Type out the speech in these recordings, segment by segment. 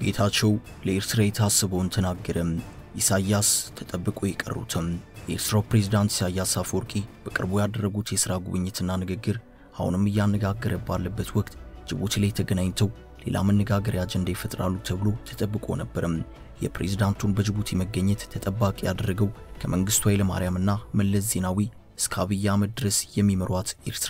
ጌታቸው ለኤርትራ የታሰበውን ተናገረም። ኢሳያስ ተጠብቆ የቀሩትም የኤርትራው ፕሬዝዳንት ኢሳያስ አፈወርቂ በቅርቡ ያደረጉት የሥራ ጉብኝትና ንግግር አሁንም እያነጋገረ ባለበት ወቅት ጅቡቲ ላይ ተገናኝተው ሌላ መነጋገሪያ አጀንዳ ይፈጥራሉ ተብሎ ተጠብቆ ነበርም። የፕሬዝዳንቱን በጅቡቲ መገኘት ተጠባቂ ያደረገው ከመንግስቱ ኃይለማርያምና መለስ ዜናዊ እስከ አብይ አህመድ ድረስ የሚመሯት ኤርትራ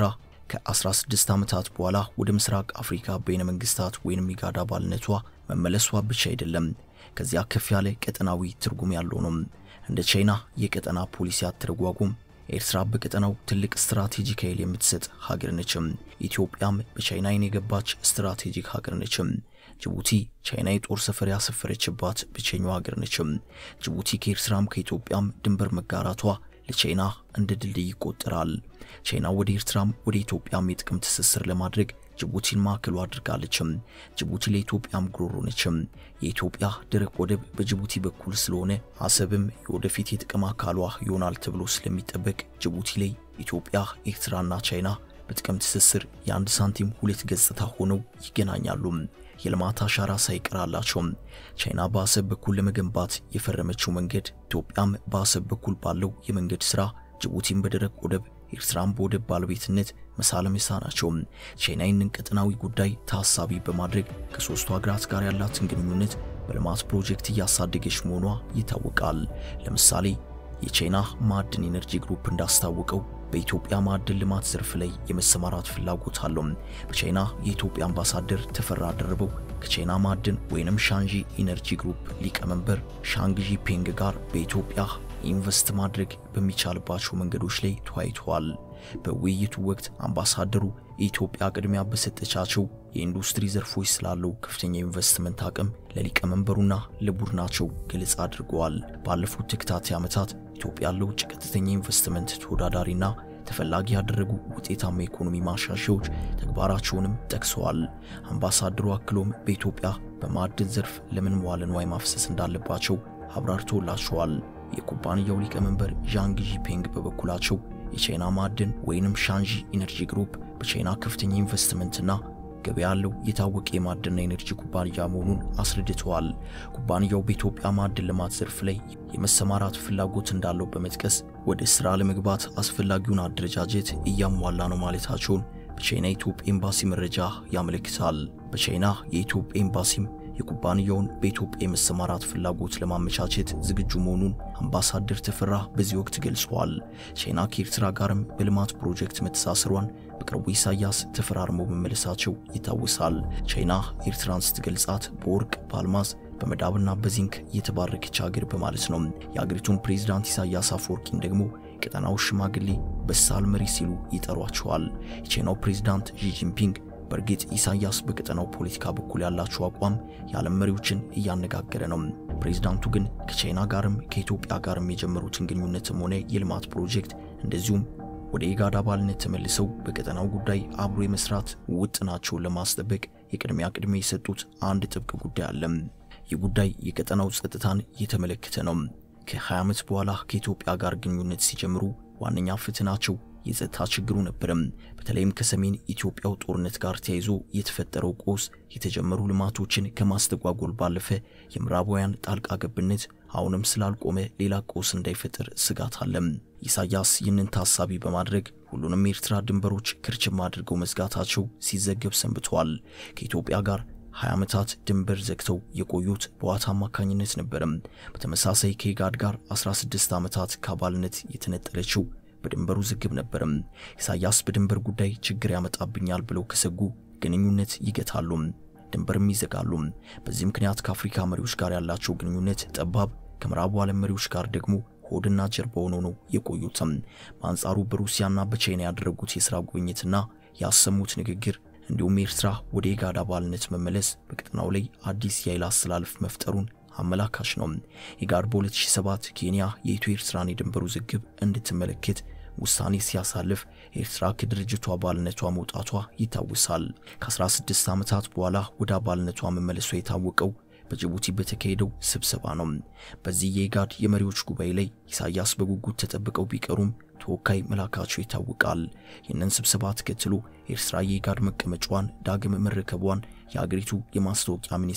ከ16 ዓመታት በኋላ ወደ ምስራቅ አፍሪካ በይነ መንግስታት ወይንም ኢጋድ አባልነቷ መመለሷ ብቻ አይደለም፣ ከዚያ ከፍ ያለ ቀጠናዊ ትርጉም ያለው ነው። እንደ ቻይና የቀጠና ፖሊሲ አተረጓጎም ኤርትራ በቀጠናው ትልቅ ስትራቴጂክ ኃይል የምትሰጥ ሀገር ነችም። ኢትዮጵያም በቻይና ዓይን የገባች ስትራቴጂክ ሀገር ነችም። ጅቡቲ ቻይና የጦር ሰፈር ያሰፈረችባት ብቸኛው ሀገር ነችም። ጅቡቲ ከኤርትራም ከኢትዮጵያም ድንበር መጋራቷ ለቻይና እንደ ድልድይ ይቆጠራል። ቻይና ወደ ኤርትራም ወደ ኢትዮጵያም የጥቅም ትስስር ለማድረግ ጅቡቲን ማዕከሉ አድርጋለችም። ጅቡቲ ለኢትዮጵያም ጉሮሮ ነችም። የኢትዮጵያ ደረቅ ወደብ በጅቡቲ በኩል ስለሆነ አሰብም የወደፊት የጥቅም አካሏ ይሆናል ተብሎ ስለሚጠበቅ ጅቡቲ ላይ ኢትዮጵያ፣ ኤርትራና ቻይና በጥቅም ትስስር የአንድ ሳንቲም ሁለት ገጽታ ሆነው ይገናኛሉ። የልማት አሻራ ሳይቀር አላቸው። ቻይና በአሰብ በኩል ለመገንባት የፈረመችው መንገድ ኢትዮጵያም በአሰብ በኩል ባለው የመንገድ ስራ ጅቡቲን በደረቅ ወደብ ኤርትራን በወደብ ባለቤትነት መሳለም ናቸው። ቻይና ይህንን ቀጠናዊ ጉዳይ ታሳቢ በማድረግ ከሶስቱ ሀገራት ጋር ያላትን ግንኙነት በልማት ፕሮጀክት እያሳደገች መሆኗ ይታወቃል። ለምሳሌ የቻይና ማዕድን ኢነርጂ ግሩፕ እንዳስታወቀው በኢትዮጵያ ማዕድን ልማት ዘርፍ ላይ የመሰማራት ፍላጎት አለው። በቻይና የኢትዮጵያ አምባሳደር ተፈራ ደርበው ከቻይና ማዕድን ወይንም ሻንጂ ኢነርጂ ግሩፕ ሊቀመንበር ሻንግዢ ፔንግ ጋር በኢትዮጵያ ኢንቨስት ማድረግ በሚቻልባቸው መንገዶች ላይ ተወያይተዋል። በውይይቱ ወቅት አምባሳደሩ ኢትዮጵያ ቅድሚያ በሰጠቻቸው የኢንዱስትሪ ዘርፎች ስላለው ከፍተኛ ኢንቨስትመንት አቅም ለሊቀመንበሩና ለቡድናቸው ገለጻ አድርገዋል። ባለፉት ተከታታይ ዓመታት ኢትዮጵያ ለውጭ ቀጥተኛ ኢንቨስትመንት ተወዳዳሪና ተፈላጊ ያደረጉ ውጤታማ የኢኮኖሚ ማሻሻያዎች ተግባራቸውንም ጠቅሰዋል። አምባሳደሩ አክሎም በኢትዮጵያ በማዕድን ዘርፍ ለምን መዋለ ንዋይ ማፍሰስ እንዳለባቸው አብራርቶላቸዋል። የኩባንያው ሊቀመንበር ዣንግ ጂፔንግ በበኩላቸው የቻይና ማዕድን ወይንም ሻንጂ ኢነርጂ ግሩፕ በቻይና ከፍተኛ ኢንቨስትመንትና ገበያ ያለው የታወቀ የማዕድንና ኢነርጂ ኩባንያ መሆኑን አስረድተዋል። ኩባንያው በኢትዮጵያ ማዕድን ልማት ዘርፍ ላይ የመሰማራት ፍላጎት እንዳለው በመጥቀስ ወደ ስራ ለመግባት አስፈላጊውን አደረጃጀት እያሟላ ነው ማለታቸውን በቻይና የኢትዮጵያ ኤምባሲ መረጃ ያመለክታል። በቻይና የኢትዮጵያ ኤምባሲም የኩባንያውን በኢትዮጵያ የመሰማራት ፍላጎት ለማመቻቸት ዝግጁ መሆኑን አምባሳደር ተፈራ በዚህ ወቅት ገልጸዋል። ቻይና ከኤርትራ ጋርም በልማት ፕሮጀክት መተሳሰሯን በቅርቡ ኢሳያስ ተፈራርመው መመለሳቸው ይታወሳል። ቻይና ኤርትራን ስትገልጻት በወርቅ በአልማዝ በመዳብና በዚንክ የተባረከች ሀገር በማለት ነው። የአገሪቱን ፕሬዝዳንት ኢሳያስ አፈወርቂን ደግሞ ቀጠናው ሽማግሌ በሳል መሪ ሲሉ ይጠሯቸዋል። የቻይናው ፕሬዝዳንት ዢ ጂንፒንግ በእርግጥ ኢሳያስ በቀጠናው ፖለቲካ በኩል ያላቸው አቋም የዓለም መሪዎችን እያነጋገረ ነው። ፕሬዝዳንቱ ግን ከቻይና ጋርም ከኢትዮጵያ ጋርም የጀመሩትን ግንኙነትም ሆነ የልማት ፕሮጀክት እንደዚሁም ወደ ኢጋድ አባልነት ተመልሰው በቀጠናው ጉዳይ አብሮ የመስራት ውጥናቸውን ለማስጠበቅ የቅድሚያ ቅድሚያ የሰጡት አንድ ጥብቅ ጉዳይ አለ። ይህ ጉዳይ የቀጠናው ጸጥታን የተመለከተ ነው። ከ20 ዓመት በኋላ ከኢትዮጵያ ጋር ግንኙነት ሲጀምሩ ዋነኛ ፈተናቸው የጸጥታ ችግሩ ነበረም። በተለይም ከሰሜን ኢትዮጵያው ጦርነት ጋር ተያይዞ የተፈጠረው ቆስ የተጀመሩ ልማቶችን ከማስተጓጎል ባለፈ የምዕራባውያን ጣልቃ ገብነት አሁንም ስላልቆመ ሌላ ቆስ እንዳይፈጠር ስጋት አለም። ኢሳያስ ይህንን ታሳቢ በማድረግ ሁሉንም የኤርትራ ድንበሮች ክርችም አድርገው መዝጋታቸው ሲዘገብ ሰንብተዋል። ከኢትዮጵያ ጋር 20 ዓመታት ድንበር ዘግተው የቆዩት በዋት አማካኝነት ነበረም። በተመሳሳይ ከኢጋድ ጋር 16 ዓመታት ከአባልነት የተነጠለችው በድንበሩ ዝግብ ነበርም። ኢሳያስ በድንበር ጉዳይ ችግር ያመጣብኛል ብለው ከሰጉ ግንኙነት ይገታሉ፣ ድንበርም ይዘጋሉ። በዚህ ምክንያት ከአፍሪካ መሪዎች ጋር ያላቸው ግንኙነት ጠባብ፣ ከምዕራቡ ዓለም መሪዎች ጋር ደግሞ ሆድና ጀርባ ሆነው ነው የቆዩትም። በአንጻሩ በሩሲያና በቻይና ያደረጉት የሥራ ጉብኝትና ያሰሙት ንግግር እንዲሁም ኤርትራ ወደ ኢጋድ አባልነት መመለስ በቀጠናው ላይ አዲስ የኃይል አስተላለፍ መፍጠሩን አመላካሽ ነው። ኢጋድ በ2007 ኬንያ የኢትዮ ኤርትራን የድንበር ውዝግብ እንድትመለከት ውሳኔ ሲያሳልፍ ኤርትራ ከድርጅቱ አባልነቷ መውጣቷ ይታወሳል። ከ16 ዓመታት በኋላ ወደ አባልነቷ መመለሷ የታወቀው በጅቡቲ በተካሄደው ስብሰባ ነው። በዚህ የኢጋድ የመሪዎች ጉባኤ ላይ ኢሳያስ በጉጉት ተጠብቀው ቢቀሩም ተወካይ መላካቸው ይታወቃል። ይህንን ስብሰባ ተከትሎ ኤርትራ የኢጋድ መቀመጫዋን ዳግም መረከቧን የአገሪቱ የማስታወቂያ ሚኒስትር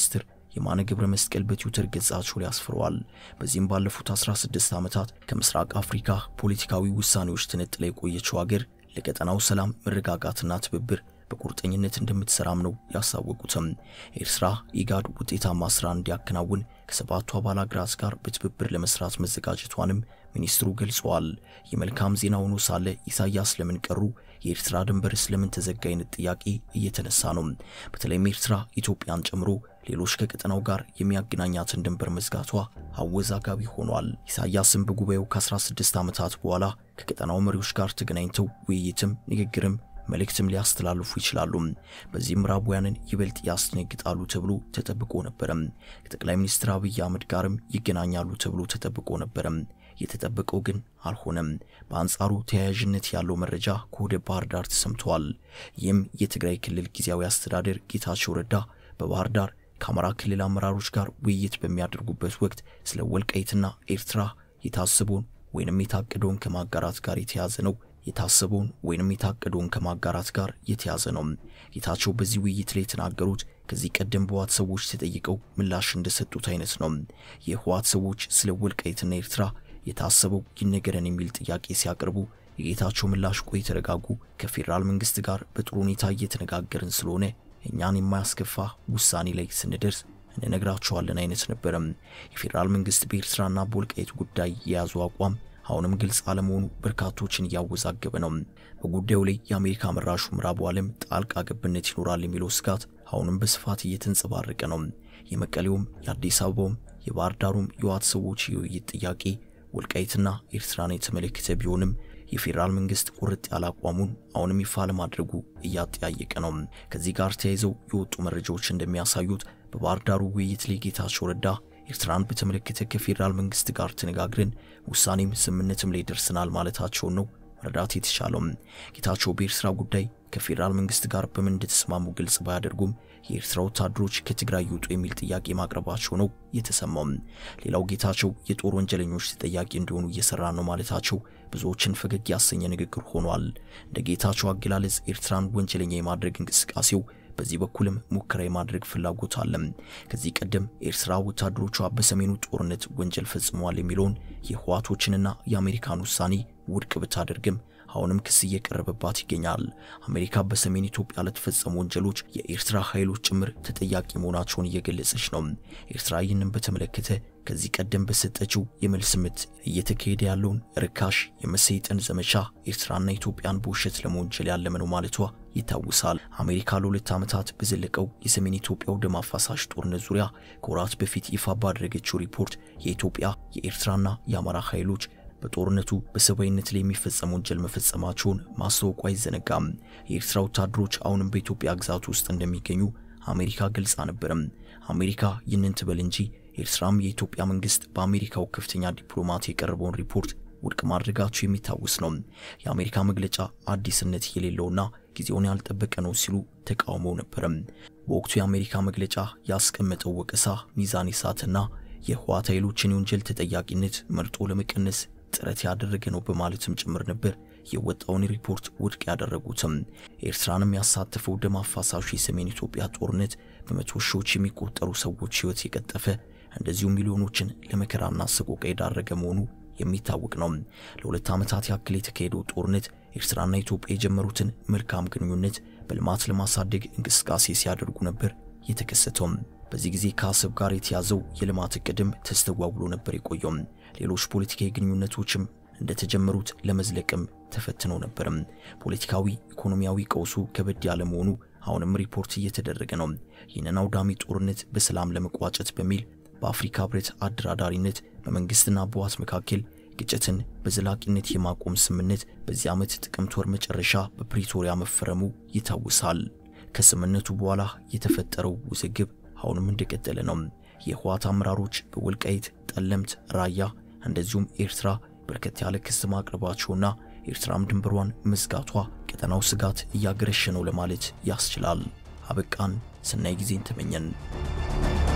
የማነ ገብረ መስቀል በትዊተር ገጻቸው ላይ አስፍረዋል። በዚህም ባለፉት 16 ዓመታት ከምስራቅ አፍሪካ ፖለቲካዊ ውሳኔዎች ተነጥላ የቆየችው ሀገር ለቀጠናው ሰላም መረጋጋትና ትብብር በቁርጠኝነት እንደምትሰራም ነው ያሳወቁትም። ኤርትራ ኢጋድ ውጤታማ ስራ እንዲያከናውን ከሰባቱ አባል ሀገራት ጋር በትብብር ለመስራት መዘጋጀቷንም ሚኒስትሩ ገልጸዋል። የመልካም ዜና ሆኖ ሳለ ኢሳያስ ለምን ቀሩ፣ የኤርትራ ድንበር ስለምን ተዘጋ አይነት ጥያቄ እየተነሳ ነው። በተለይም ኤርትራ ኢትዮጵያን ጨምሮ ሌሎች ከቀጠናው ጋር የሚያገናኛትን ድንበር መዝጋቷ አወዛጋቢ ሆኗል። ኢሳያስም በጉባኤው ከ16 ዓመታት በኋላ ከቀጠናው መሪዎች ጋር ተገናኝተው ውይይትም ንግግርም መልእክትም ሊያስተላልፉ ይችላሉ። በዚህም ምዕራባውያንን ይበልጥ ያስደነግጣሉ ተብሎ ተጠብቆ ነበረም። ከጠቅላይ ሚኒስትር አብይ አህመድ ጋርም ይገናኛሉ ተብሎ ተጠብቆ ነበረም። የተጠበቀው ግን አልሆነም። በአንጻሩ ተያያዥነት ያለው መረጃ ከወደ ባህር ዳር ተሰምተዋል። ይህም የትግራይ ክልል ጊዜያዊ አስተዳደር ጌታቸው ረዳ በባህር ዳር ከአማራ ክልል አመራሮች ጋር ውይይት በሚያደርጉበት ወቅት ስለ ወልቃይትና ኤርትራ የታሰበውን ወይንም የታቀደውን ከማጋራት ጋር የተያዘ ነው የታሰበውን ወይንም የታቀደውን ከማጋራት ጋር የተያዘ ነው። ጌታቸው በዚህ ውይይት ላይ የተናገሩት ከዚህ ቀደም በህወሓት ሰዎች ተጠይቀው ምላሽ እንደሰጡት አይነት ነው። የህወሓት ሰዎች ስለ ወልቃይትና ኤርትራ የታሰበው ይነገረን የሚል ጥያቄ ሲያቀርቡ የጌታቸው ምላሽ ቆይ ተረጋጉ፣ ከፌዴራል መንግስት ጋር በጥሩ ሁኔታ እየተነጋገርን ስለሆነ እኛን የማያስከፋ ውሳኔ ላይ ስንደርስ እንነግራቸዋለን አይነት ነበረም። የፌዴራል መንግስት በኤርትራና በወልቃይት ጉዳይ የያዙ አቋም አሁንም ግልጽ አለመሆኑ በርካቶችን እያወዛገበ ነው። በጉዳዩ ላይ የአሜሪካ መራሹ ምዕራቡ ዓለም ጣልቃ ገብነት ይኖራል የሚለው ስጋት አሁንም በስፋት እየተንጸባረቀ ነው። የመቀሌውም የአዲስ አበባውም የባህር ዳሩም የህወሓት ሰዎች የውይይት ጥያቄ ወልቃይትና ኤርትራን የተመለከተ ቢሆንም የፌዴራል መንግስት ቁርጥ ያለ አቋሙን አሁንም ይፋ ለማድረጉ እያጠያየቀ ነው። ከዚህ ጋር ተያይዘው የወጡ መረጃዎች እንደሚያሳዩት በባህር ዳሩ ውይይት ላይ ጌታቸው ረዳ ኤርትራን በተመለከተ ከፌዴራል መንግስት ጋር ተነጋግረን ውሳኔም ስምምነትም ላይ ደርሰናል ማለታቸውን ነው መረዳት የተቻለው። ጌታቸው በኤርትራ ጉዳይ ከፌዴራል መንግስት ጋር በምን እንደተስማሙ ግልጽ ባያደርጉም የኤርትራ ወታደሮች ከትግራይ ይውጡ የሚል ጥያቄ ማቅረባቸው ነው የተሰማው። ሌላው ጌታቸው የጦር ወንጀለኞች ተጠያቂ እንዲሆኑ እየሰራ ነው ማለታቸው ብዙዎችን ፈገግ ያሰኘ ንግግር ሆኗል። እንደ ጌታቸው አገላለጽ ኤርትራን ወንጀለኛ የማድረግ እንቅስቃሴው በዚህ በኩልም ሙከራ የማድረግ ፍላጎት አለም። ከዚህ ቀደም ኤርትራ ወታደሮቿ በሰሜኑ ጦርነት ወንጀል ፈጽመዋል የሚለውን የህዋቶችንና የአሜሪካን ውሳኔ ውድቅ ብታደርግም አሁንም ክስ እየቀረበባት ይገኛል። አሜሪካ በሰሜን ኢትዮጵያ ለተፈጸሙ ወንጀሎች የኤርትራ ኃይሎች ጭምር ተጠያቂ መሆናቸውን እየገለጸች ነው። ኤርትራ ይህንን በተመለከተ ከዚህ ቀደም በሰጠችው የመልስ ምት እየተካሄደ ያለውን ርካሽ የመሰይጠን ዘመቻ ኤርትራና ኢትዮጵያን በውሸት ለመወንጀል ያለመ ነው ማለቷ ይታወሳል። አሜሪካ ለሁለት ዓመታት በዘለቀው የሰሜን ኢትዮጵያው ደም አፋሳሽ ጦርነት ዙሪያ ከወራት በፊት ይፋ ባደረገችው ሪፖርት የኢትዮጵያ የኤርትራና የአማራ ኃይሎች በጦርነቱ በሰብአዊነት ላይ የሚፈጸም ወንጀል መፈጸማቸውን ማስታወቁ አይዘነጋም። የኤርትራ ወታደሮች አሁንም በኢትዮጵያ ግዛት ውስጥ እንደሚገኙ አሜሪካ ገልጻ ነበረም። አሜሪካ ይህንን ትበል እንጂ ኤርትራም የኢትዮጵያ መንግስት በአሜሪካው ከፍተኛ ዲፕሎማት የቀረበውን ሪፖርት ውድቅ ማድረጋቸው የሚታወስ ነው። የአሜሪካ መግለጫ አዲስነት የሌለውና ጊዜውን ያልጠበቀ ነው ሲሉ ተቃውመው ነበረም። በወቅቱ የአሜሪካ መግለጫ ያስቀመጠው ወቀሳ ሚዛን የሳተና የህወሓት ኃይሎችን የወንጀል ተጠያቂነት መርጦ ለመቀነስ ጥረት ያደረገ ነው በማለትም ጭምር ነበር የወጣውን ሪፖርት ውድቅ ያደረጉትም። ኤርትራንም ያሳተፈው ደም አፋሳሹ የሰሜን ኢትዮጵያ ጦርነት በመቶ ሺዎች የሚቆጠሩ ሰዎች ህይወት የቀጠፈ እንደዚሁም ሚሊዮኖችን ለመከራና ሰቆቃ የዳረገ መሆኑ የሚታወቅ ነው። ለሁለት ዓመታት ያክል የተካሄደው ጦርነት ኤርትራና ኢትዮጵያ የጀመሩትን መልካም ግንኙነት በልማት ለማሳደግ እንቅስቃሴ ሲያደርጉ ነበር የተከሰተውም። በዚህ ጊዜ ከአሰብ ጋር የተያዘው የልማት እቅድም ተስተጓጉሎ ነበር የቆየው። ሌሎች ፖለቲካዊ ግንኙነቶችም እንደተጀመሩት ለመዝለቅም ተፈትነው ነበርም። ፖለቲካዊ፣ ኢኮኖሚያዊ ቀውሱ ከበድ ያለ መሆኑ አሁንም ሪፖርት እየተደረገ ነው። ይህንን አውዳሚ ጦርነት በሰላም ለመቋጨት በሚል በአፍሪካ ህብረት አደራዳሪነት በመንግስትና በህወሓት መካከል ግጭትን በዘላቂነት የማቆም ስምምነት በዚህ ዓመት ጥቅምት ወር መጨረሻ በፕሪቶሪያ መፈረሙ ይታወሳል። ከስምምነቱ በኋላ የተፈጠረው ውዝግብ አሁንም እንደቀጠለ ነው። የህወሓት አመራሮች በወልቃይት፣ ጠለምት፣ ራያ እንደዚሁም ኤርትራ በርከት ያለ ክስ ማቅረባቸውና ኤርትራም ድንበሯን መዝጋቷ ቀጠናው ስጋት እያገረሸ ነው ለማለት ያስችላል። አበቃን። ሰናይ ጊዜን ተመኘን።